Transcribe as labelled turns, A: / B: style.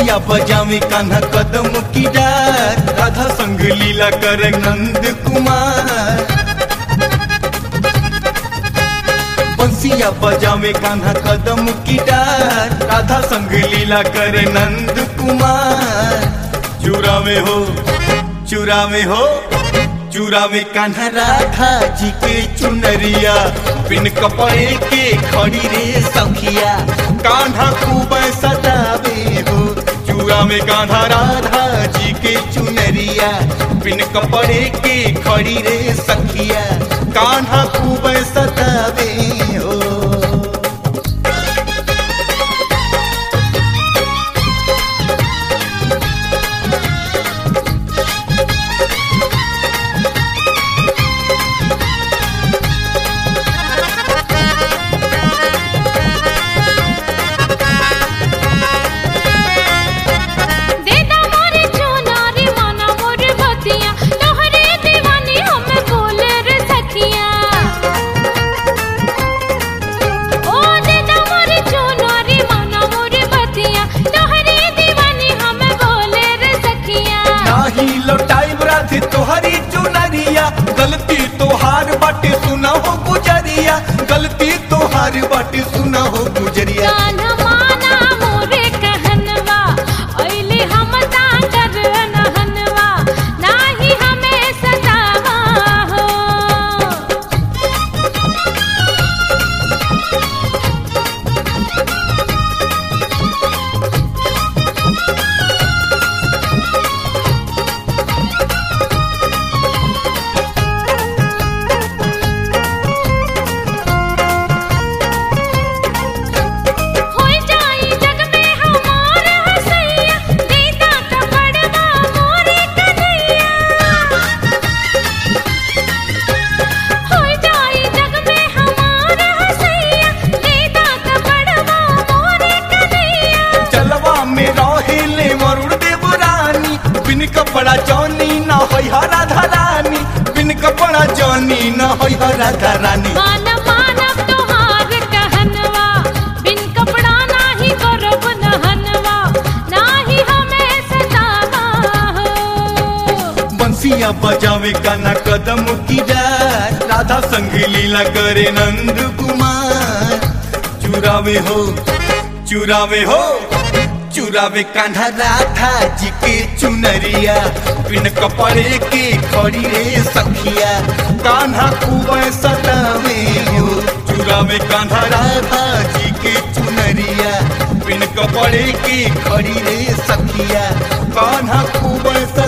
A: बंसिया बजावे कान्हा कदम की डार राधा संग लीला कर नंद कुमार बंसिया बजावे कान्हा कदम की डार राधा संग लीला कर नंद कुमार चुरावे हो चुरावे हो चुरावे कान्हा राधा जी के चुनरिया बिन कपड़े के खड़ी रे सखिया कान्हा खूब सतावे हो चुरावे कान्हा राधा जी के चुनरिया बिन कपड़े के खड़ी रे सखिया कान्हा खूब सतावे हो
B: देदा मोरे चुनारी माना मोर बतिया तोहरे दीवानी हमें बोले रे सखिया ओ देदा मोरे चुनारी माना मोर बतिया तोहरे दीवानी हमें बोले रे सखिया
A: नाही लौटाई राधे तोहरी चुनरिया गलती तोहार बाटे सुना हो गुजरिया गलती तोहार बाटे सुना हो गुजरिया
B: कान्हा माना मोरे कहनवा ओइले हम ताकर नहनवा नाही हमें सतावा हो होई जाई जग में हमार हसैया दीदा त बड़वा मोरे कन्हैया होई जाई जग में हमार हसैया दीदा त बड़वा मोरे कन्हैया
A: चलवा में रहेले वरुण देव रानी बिन कपड़ा जौनी न होई हरा धरानी बिन कपड़ा जौनी न होई हरा धरानी
B: मान मानव तोहार कहनवा बिन कपड़ा नाही करब नहनवा नाही हमें सतावा हो
A: बंसिया बजावे गाना कदम की डार राधा संग लीला करे नंद कुमार चुरावे हो चुरावे हो चुरावे कान्हा राधा जी के चुनरिया बिन कपड़े के खड़ी रे सखिया कान्हा खूब सतावे हो चुरावे कान्हा राधा जी के चुनरिया बिन कपड़े के खड़ी रे सखिया कान्हा खूब